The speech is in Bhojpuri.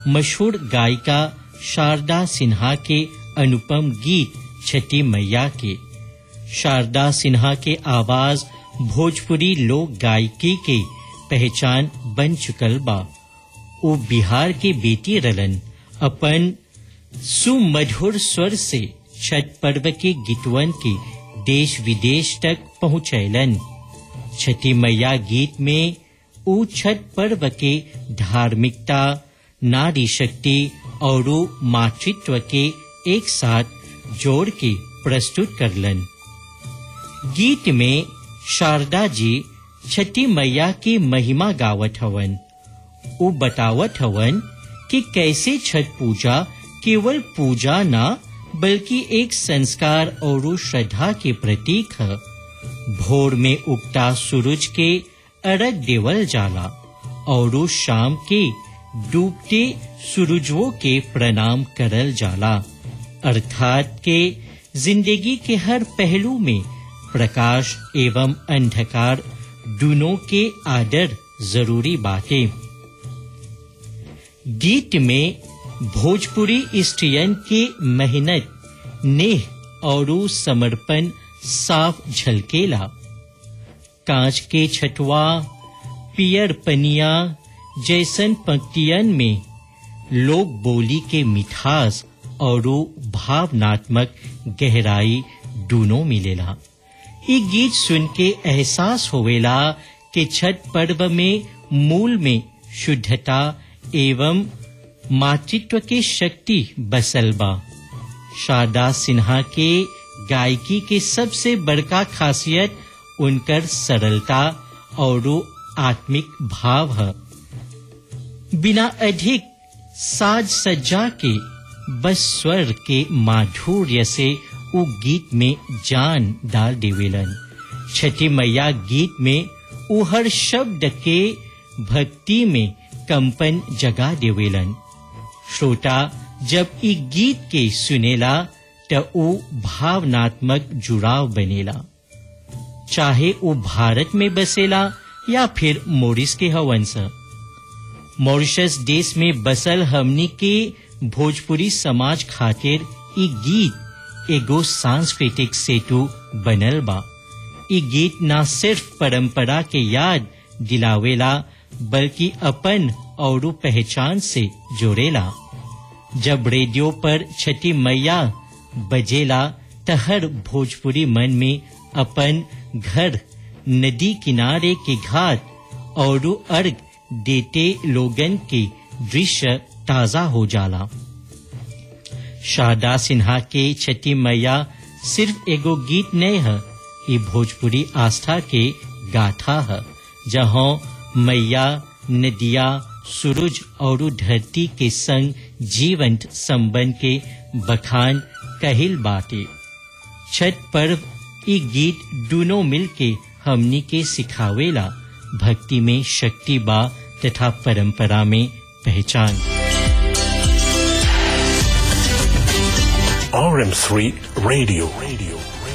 मशहूर गायिका शारदा सिन्हा के अनुपम गीत छठी मैया के शारदा सिन्हा के आवाज भोजपुरी लोक गायकी के पहचान बन चुकल बा वो बिहार के बेटी रलन अपन सुमधुर स्वर से छठ पर्व के गीतवन के देश विदेश तक पहुंचैलन छठी मैया गीत में ऊ छठ पर्व के धार्मिकता नारी शक्ति और मातृत्व के एक साथ जोड़ के प्रस्तुत करलन गीत में शारदा जी छठी मैया की महिमा गावत हवन उ बतावत हवन कि कैसे छठ पूजा केवल पूजा ना बल्कि एक संस्कार और श्रद्धा के प्रतीक है भोर में उगता सूरज के अरग देवल जाला और शाम के डूबते सूरजों के प्रणाम करल जाला अर्थात के जिंदगी के हर पहलू में प्रकाश एवं अंधकार दोनों के आदर जरूरी बातें गीत में भोजपुरी स्त्रियन के मेहनत नेह और समर्पण साफ झलकेला कांच के छठवा पियर पनिया जैसन पंक्तियन में लोक बोली के मिठास और भावनात्मक गहराई दोनों मिलेला ये गीत सुन के एहसास होवेला कि छठ पर्व में मूल में शुद्धता एवं मातृत्व के शक्ति बसल बा शारदा सिन्हा के गायकी के सबसे बड़का खासियत उनकर सरलता और आत्मिक भाव है बिना अधिक साज सज्जा के बस स्वर के माधुर्य से उ गीत में जान डाल देवेलन छठी मैया गीत में उ हर शब्द के भक्ति में कंपन जगा देवेलन श्रोता जब ई गीत के सुनेला त उ भावनात्मक जुड़ाव बनेला चाहे वो भारत में बसेला या फिर मोरिस के हवन सा मॉरिशस देश में बसल हमनी के भोजपुरी समाज खातिर ई गीत एगो सांस्कृतिक सेतु बनल बा ई गीत ना सिर्फ परंपरा के याद दिलावेला बल्कि अपन और पहचान से जोड़ेला जब रेडियो पर छठी मैया बजेला त हर भोजपुरी मन में अपन घर नदी किनारे के घाट और अर्घ देते लोगन के दृश्य ताजा हो जाला शारदा सिन्हा के छठी मैया सिर्फ एगो गीत नहीं है ये भोजपुरी आस्था के गाथा है जहाँ मैया नदिया सूरज और धरती के संग जीवंत संबंध के बखान कहिल बाटे छठ पर्व ई गीत दोनों मिल के हमनी के सिखावेला भक्ति में शक्ति बा तथा परंपरा में पहचान RM3 Radio. Radio.